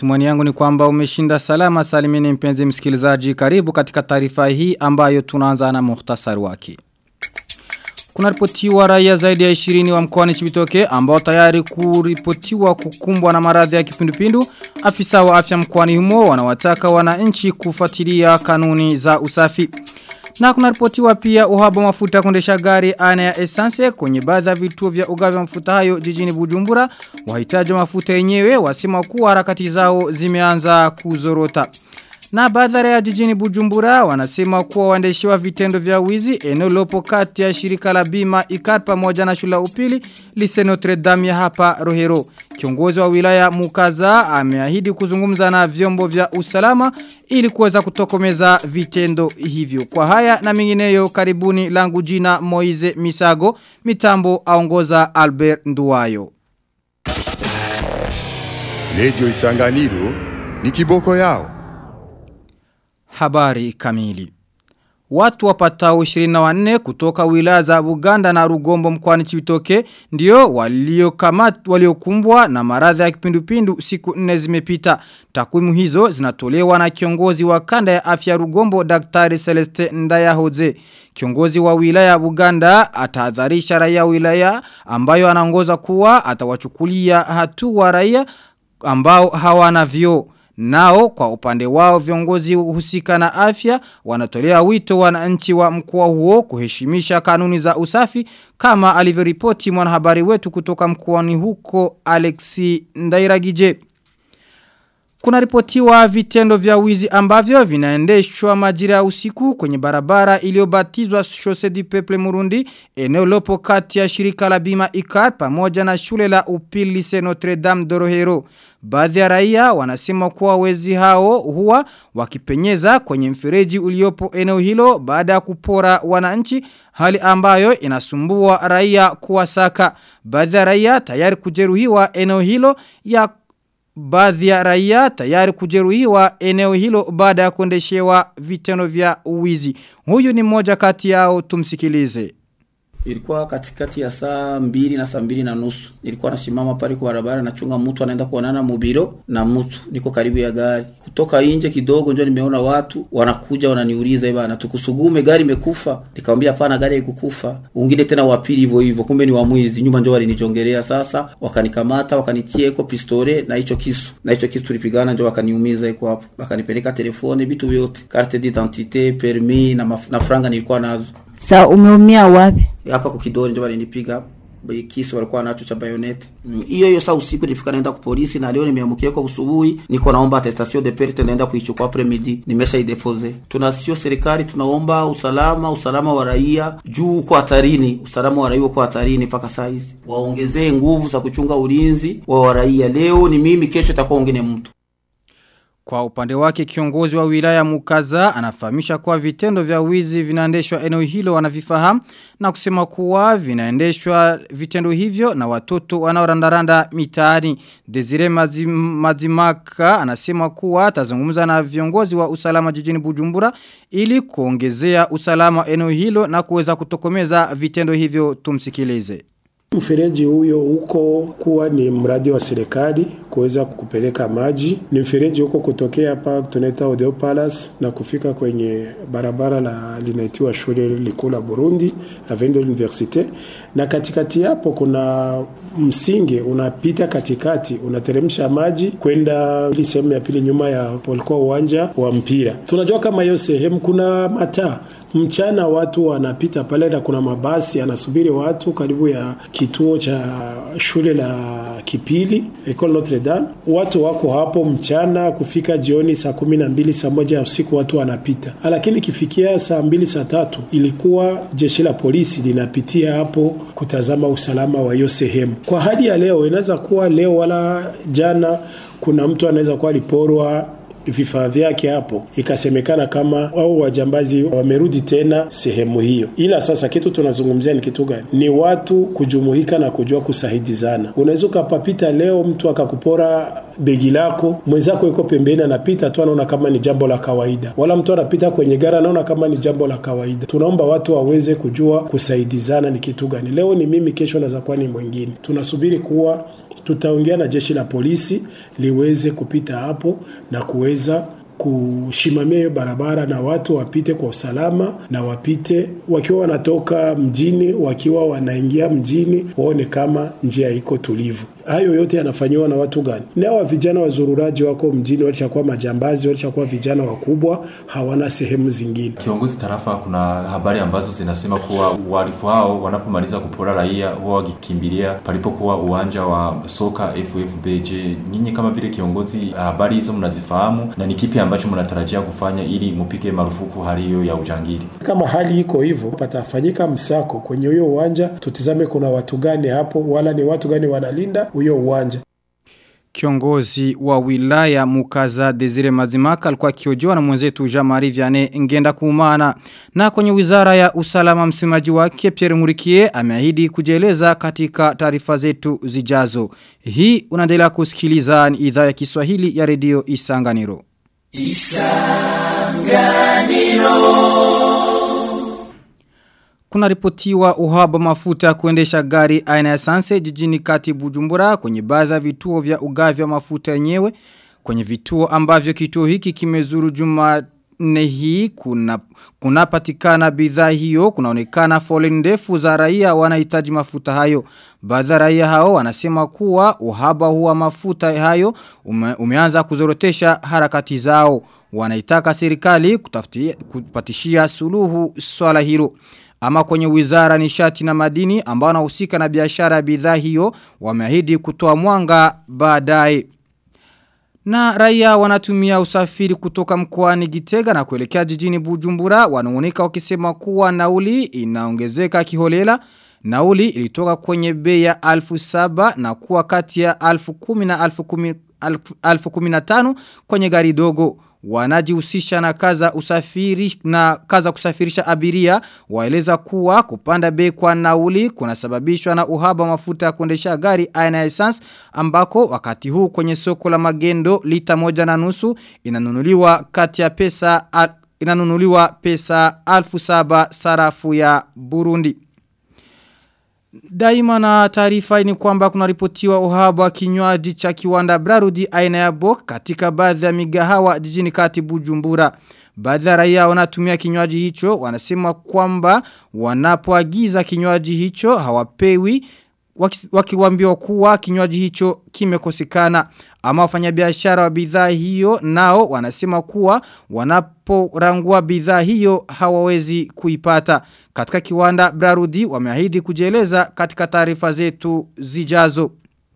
Matumani yangu ni kwamba umeshinda salama salimini mpenzi msikilizaji karibu katika taarifa hii ambayo tunaanza na muhtasari wake. Kuna ripotiwa raia zaidi ya 20 wa mkoani Chibitoke ambao tayari kuripotiwa kukumbwa na maradhi ya kipindupindu. Afisa wa afya mkoani humo wanawataka wananchi kufuatilia kanuni za usafi. Na kuna ripotiwa pia uhaba mafuta kuendesha gari aina ya essence kwenye baadhi ya vituo vya ugavi wa mafuta hayo jijini Bujumbura. Wahitaji mafuta yenyewe wasema kuwa harakati zao zimeanza kuzorota. Na baadhi ya jijini Bujumbura wanasema kuwa waendeshiwa vitendo vya wizi eneo lopo kati ya shirika la bima ikar pamoja na shula upili lise Notre Dame ya hapa Rohero. Kiongozi wa wilaya Mukaza ameahidi kuzungumza na vyombo vya usalama ili kuweza kutokomeza vitendo hivyo. Kwa haya na mengineyo karibuni langu jina Moize Misago, mitambo aongoza Albert Nduwayo. Lejo Isanganiro ni kiboko yao. Habari kamili. Watu wapatao 24 kutoka wilaya za Buganda na Rugombo mkoani Chibitoke ndio waliokamatwa waliokumbwa na maradhi ya kipindupindu siku nne zimepita. Takwimu hizo zinatolewa na kiongozi wa kanda ya afya Rugombo Daktari Celeste Ndayahoze. Kiongozi wa wilaya Buganda atahadharisha raia wilaya ambayo anaongoza kuwa atawachukulia hatua raia ambao hawana vyoo. Nao kwa upande wao viongozi husika na afya wanatolea wito wananchi wa mkoa huo kuheshimisha kanuni za usafi kama alivyoripoti mwanahabari wetu kutoka mkoani huko Alexi Ndairagije. Kuna ripotiwa vitendo vya wizi ambavyo vinaendeshwa majira ya usiku kwenye barabara iliyobatizwa Chaussee du Peuple Murundi eneo lopo kati ya shirika la bima ICAR pamoja na shule la upili Lycée Notre Dame Dorohero. Baadhi ya raia wanasema kuwa wezi hao huwa wakipenyeza kwenye mfereji uliopo eneo hilo baada ya kupora wananchi hali ambayo inasumbua raia kuwasaka. Baadhi ya raia tayari kujeruhiwa eneo hilo ya baadhi ya raia tayari kujeruhiwa eneo hilo baada ya kuendeshewa vitendo vya uwizi. Huyu ni mmoja kati yao tumsikilize. Ilikuwa katikati ya saa mbili na saa mbili na nusu. Nilikuwa nasimama pale kwa barabara nachunga mtu anaenda kuonana mubiro na mtu niko karibu ya gari. Kutoka nje kidogo ndio nimeona watu wanakuja wananiuliza bana tukusugume gari imekufa. Nikamwambia hapana gari haikukufa. Wengine tena wa pili hivyo hivyo kumbe ni wa mwizi. Nyuma ndio walinijongelea sasa wakanikamata wakanitia iko pistole na hicho kisu. Na hicho kisu tulipigana ndio wakaniumiza iko hapo. Wakanipeleka telefoni vitu vyote. Carte d'identité, permis na, maf na franga nilikuwa nazo. Sa umeumia wapi? hapa kwa kidole ndio walinipiga kisu walikuwa nacho cha bayonete hiyo hiyo saa usiku nilifika naenda kwa polisi na leo nimeamkia kwa usubuhi niko naomba attestation de perte naenda kuichukua après midi nimesha idepose tunasio serikali tunaomba usalama usalama wa raia juu uko hatarini usalama wa raia uko hatarini mpaka saa hizi waongezee nguvu za kuchunga ulinzi wa raia leo ni mimi kesho itakuwa wengine mtu kwa upande wake kiongozi wa wilaya Mukaza anafahamisha kuwa vitendo vya wizi vinaendeshwa eneo hilo wanavifahamu na kusema kuwa vinaendeshwa vitendo hivyo na watoto wanaorandaranda mitaani. Desire Mazim, Mazimaka anasema kuwa atazungumza na viongozi wa usalama jijini Bujumbura ili kuongezea usalama eneo hilo na kuweza kutokomeza vitendo hivyo tumsikilize. Mfereji huyo huko kuwa ni mradi wa serikali kuweza kupeleka maji. Ni mfereji huko kutokea hapa tunaita Odeo Palace na kufika kwenye barabara la linaitiwa shule likuu la Burundi Avenue de l'Université, na katikati hapo kuna msingi unapita katikati unateremsha maji kwenda ili sehemu ya pili nyuma ya polikuwa uwanja wa mpira. Tunajua kama hiyo sehemu kuna mataa mchana watu wanapita pale na kuna mabasi anasubiri watu karibu ya kituo cha shule la Kipili Ecole Notre Dame. Watu wako hapo mchana kufika jioni saa kumi na mbili saa moja ya usiku watu wanapita, lakini ikifikia saa mbili saa tatu ilikuwa jeshi la polisi linapitia hapo kutazama usalama wa hiyo sehemu. Kwa hali ya leo, inaweza kuwa leo wala jana, kuna mtu anaweza kuwa aliporwa vifaa vyake hapo, ikasemekana kama au wajambazi wamerudi tena sehemu hiyo. Ila sasa kitu tunazungumzia ni kitu gani? Ni watu kujumuika na kujua kusahidizana. Unaweza ukapapita leo mtu akakupora begi lako, mwenzako yuko pembeni anapita tu anaona kama ni jambo la kawaida, wala mtu anapita kwenye gari anaona kama ni jambo la kawaida. Tunaomba watu waweze kujua kusaidizana ni kitu gani. Leo ni mimi, kesho naweza kuwa ni mwingine. Tunasubiri kuwa tutaongea na jeshi la polisi liweze kupita hapo na kuweza kushimamia hiyo barabara na watu wapite kwa usalama na wapite wakiwa wanatoka mjini, wakiwa wanaingia mjini, waone kama njia iko tulivu. Hayo yote yanafanyiwa na watu gani? Ni hawa vijana wazururaji wako mjini, walishakuwa majambazi, walishakuwa vijana wakubwa, hawana sehemu zingine. Kiongozi tarafa, kuna habari ambazo zinasema kuwa wahalifu hao wanapomaliza kupora raia huwa wakikimbilia palipokuwa uwanja wa soka FFB. Je, nyinyi kama vile kiongozi, habari hizo mnazifahamu na ni kipi ambacho mnatarajia kufanya ili mupige marufuku hali hiyo ya ujangili? Kama hali iko hivyo, patafanyika msako kwenye huyo uwanja, tutizame kuna watu gani hapo, wala ni watu gani wanalinda huyo uwanja. Kiongozi wa wilaya Mukaza Desire Mazimaka alikuwa kiojoa na mwenzetu Jean-Marie Vianney ngenda kuumana. Na kwenye wizara ya usalama msemaji wake Pierre Murikie ameahidi kujieleza katika taarifa zetu zijazo. Hii unaendelea kusikiliza ni idhaa ya Kiswahili ya redio Isanganiro. Kuna ripotiwa uhaba mafuta ya kuendesha gari aina ya sanse jijini kati bujumbura kwenye baadhi ya vituo vya ugavi wa mafuta yenyewe. Kwenye vituo ambavyo kituo hiki kimezuru juma nne hii kuna kunapatikana bidhaa hiyo kunaonekana foleni ndefu za raia wanahitaji mafuta hayo baadhi ya raia hao wanasema kuwa uhaba huwa mafuta hayo ume, umeanza kuzorotesha harakati zao wanaitaka serikali kutafutia kupatishia suluhu swala hilo ama kwenye wizara nishati na madini ambao wanahusika na biashara ya bidhaa hiyo wameahidi kutoa mwanga baadaye na raia wanatumia usafiri kutoka mkoani Gitega na kuelekea jijini Bujumbura wanaonika wakisema kuwa nauli inaongezeka kiholela. Nauli ilitoka kwenye bei ya alfu saba na kuwa kati ya alfu kumi na alfu kumi, alfu, alfu kumi na tano kwenye gari dogo. Wanajihusisha na kaza usafiri na kaza kusafirisha abiria waeleza kuwa kupanda bei kwa nauli kunasababishwa na uhaba mafuta ya kuendesha gari aina ya essence ambako wakati huu kwenye soko la magendo lita moja na nusu inanunuliwa kati ya pesa al, inanunuliwa pesa alfu saba sarafu ya Burundi. Daima na taarifa ni kwamba kuna ripotiwa uhaba wa kinywaji cha kiwanda Brarudi aina ya Bok katika baadhi ya migahawa jijini kati Bujumbura. Baadhi ya raia wanatumia kinywaji hicho wanasema kwamba wanapoagiza kinywaji hicho hawapewi wakiwaambiwa kuwa kinywaji hicho kimekosekana ama wafanyabiashara wa bidhaa hiyo nao wanasema kuwa wanaporangua bidhaa hiyo hawawezi kuipata katika kiwanda Brarudi wameahidi kujieleza katika taarifa zetu zijazo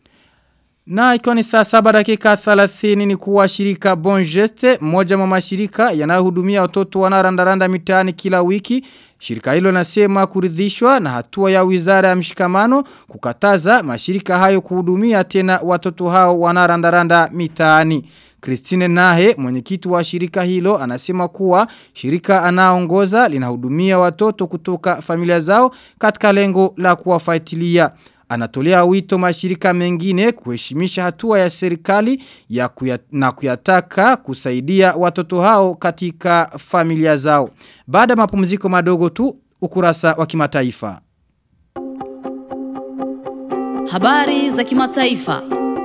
na ikiwa ni saa saba dakika 30 ni kuwa shirika Bon Geste, moja mwa mashirika yanayohudumia watoto wanarandaranda mitaani kila wiki. Shirika hilo nasema kuridhishwa na hatua ya wizara ya mshikamano kukataza mashirika hayo kuhudumia tena watoto hao wanarandaranda mitaani. Christine Nahe, mwenyekiti wa shirika hilo, anasema kuwa shirika anaongoza linahudumia watoto kutoka familia zao katika lengo la kuwafuatilia. Anatolea wito mashirika mengine kuheshimisha hatua ya serikali ya kuya, na kuyataka kusaidia watoto hao katika familia zao. Baada mapumziko madogo tu ukurasa wa kimataifa. Habari za kimataifa.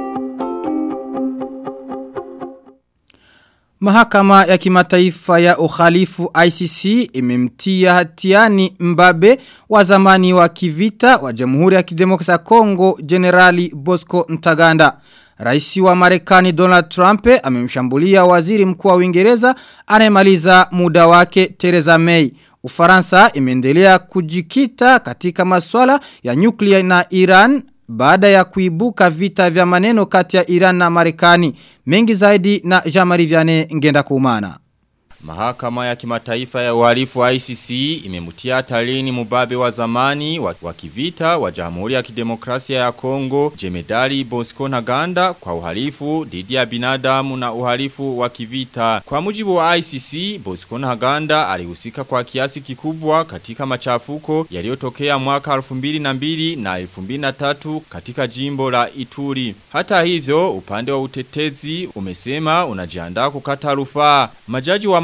Mahakama ya kimataifa ya ukhalifu ICC imemtia hatiani mbabe wa zamani wa kivita wa Jamhuri ya Kidemokrasia ya Kongo Generali Bosco Ntaganda. Raisi wa Marekani Donald Trump amemshambulia waziri mkuu wa Uingereza anayemaliza muda wake Theresa May. Ufaransa imeendelea kujikita katika masuala ya nyuklia na Iran baada ya kuibuka vita vya maneno kati ya Iran na Marekani. Mengi zaidi na Jamari Viane ngenda kumana. Mahakama ya kimataifa ya uhalifu wa ICC imemutia hatarini mubabe wa zamani wa, wa kivita wa Jamhuri ya Kidemokrasia ya Kongo Jemedali Bosco Ntaganda kwa uhalifu dhidi ya binadamu na uhalifu wa kivita. Kwa mujibu wa ICC, Bosco Ntaganda alihusika kwa kiasi kikubwa katika machafuko yaliyotokea mwaka 2002 na 2003 katika jimbo la Ituri. Hata hivyo, upande wa utetezi umesema unajiandaa kukata rufaa. Majaji wa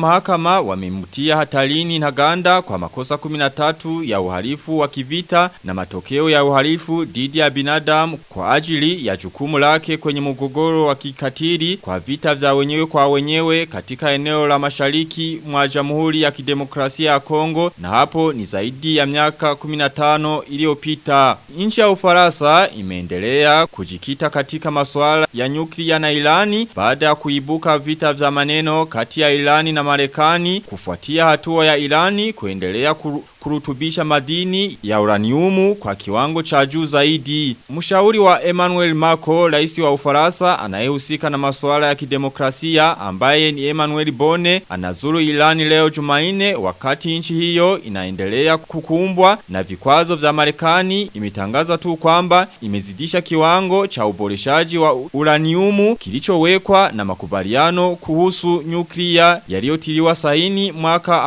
mahakama wamemtia hatarini Ntaganda kwa makosa 13 ya uhalifu wa kivita na matokeo ya uhalifu dhidi ya binadamu kwa ajili ya jukumu lake kwenye mgogoro wa kikatili kwa vita vya wenyewe kwa wenyewe katika eneo la mashariki mwa Jamhuri ya Kidemokrasia ya Kongo na hapo ni zaidi ya miaka 15 iliyopita. Nchi ya Ufaransa imeendelea kujikita katika masuala ya nyuklia na Irani baada ya kuibuka vita vya maneno kati ya Irani na Marekani kufuatia hatua ya Irani kuendelea kuru kurutubisha madini ya uraniumu kwa kiwango cha juu zaidi. Mshauri wa Emmanuel Macron, rais wa Ufaransa anayehusika na masuala ya kidemokrasia ambaye ni Emmanuel Bone anazuru Irani leo Jumaine wakati nchi hiyo inaendelea kukumbwa na vikwazo vya Marekani imetangaza tu kwamba imezidisha kiwango cha uboreshaji wa uraniumu kilichowekwa na makubaliano kuhusu nyuklia yaliyotiliwa saini mwaka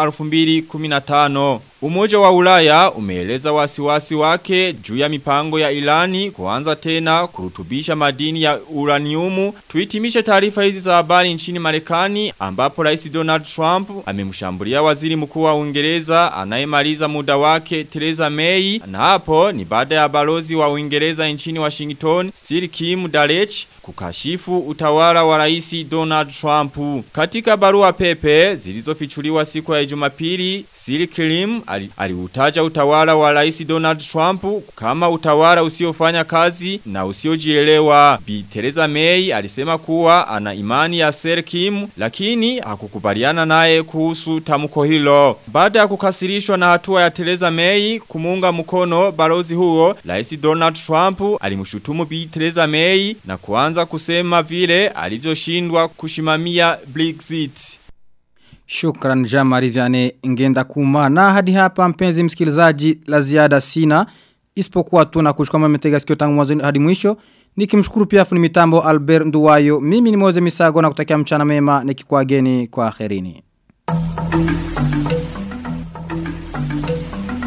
2015. Umoja wa ulaya umeeleza wasiwasi wake juu ya mipango ya ilani kuanza tena kurutubisha madini ya uraniumu. Tuitimishe taarifa hizi za habari nchini Marekani ambapo Rais Donald Trump amemshambulia waziri mkuu wa Uingereza anayemaliza muda wake Theresa May na hapo ni baada ya balozi wa Uingereza nchini Washington Sir Kim Darech kukashifu utawala wa Rais Donald Trump. Katika barua pepe zilizofichuliwa siku ya Jumapili, Sir Kim aliutaja utawala wa Rais Donald Trump kama utawala usiofanya kazi na usiojielewa. Bi Theresa May alisema kuwa ana imani ya Sir Kim lakini hakukubaliana naye kuhusu tamko hilo. Baada ya kukasirishwa na hatua ya Theresa May kumunga mkono balozi huo, Rais Donald Trump alimshutumu Bi Theresa May na kuanza kusema vile alivyoshindwa kushimamia Brexit. Shukran Jamari Vyane ngenda kuma na hadi hapa mpenzi msikilizaji la ziada sina isipokuwa tu na kushukama mmetega sikio tangu mwanzo hadi mwisho nikimshukuru pia fundi mitambo Albert Nduwayo mimi ni Moze Misago na kutakia mchana mema nikikuageni kwa akhirini